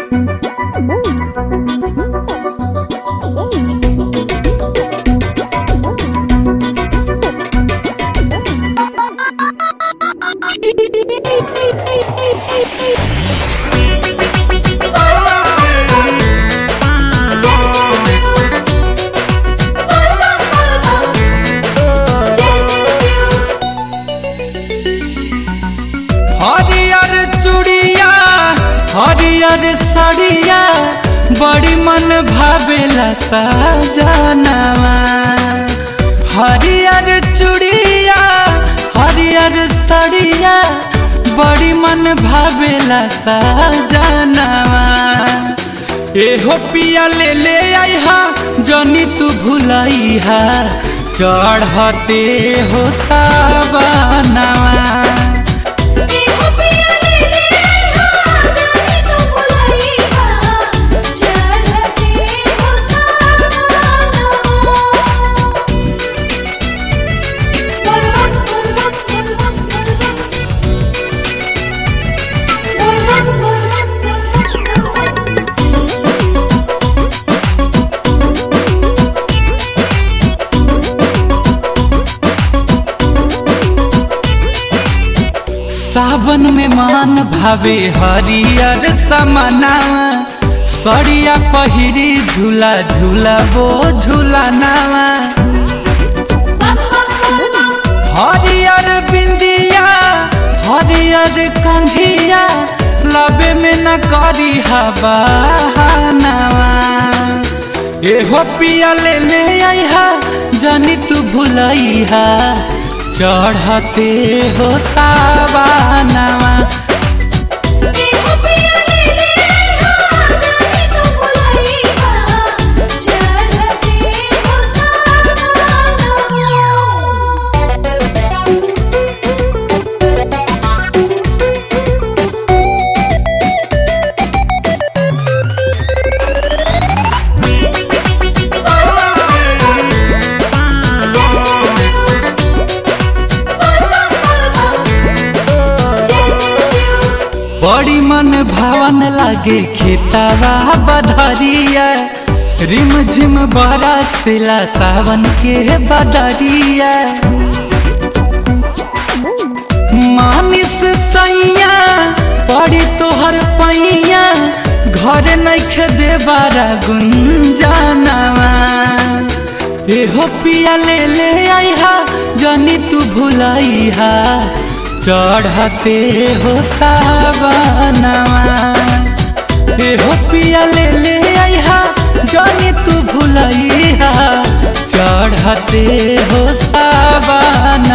हरियर चूड़िया हरियर साड़िया बड़ी मन भावेला सजनवा हरियर चूड़िया हरियर साड़िया बड़ी मन भावेला सजनवा एहो पिया ले ले आइहा जनी तू भुलैहा चढ़ते हो सावनवा सावन में मान भावे हरियर समनावा सड़िया पहिरी झूला झूला वो झूला नावा हरियर बिंदिया हरियर कंघिया लबे में न करी हवा नावा एहो पिया ले ले आइहा जनी तू भुलैहा चढ़ते हो सावनवा बड़ी मन भावन लागे खेतावा बधरिया रिम झिम बरसिला सावन के बदरिया मानिस सैया पड़ी तोहर पैया घर नैखे देबारा गुंजनवा एहो पिया ले ले आइहा जनी तू भुलैहा चढ़ते हो सावनवा एहो पिया ले ले आइहा जानी तू भुलैहा चढ़ते हो सावन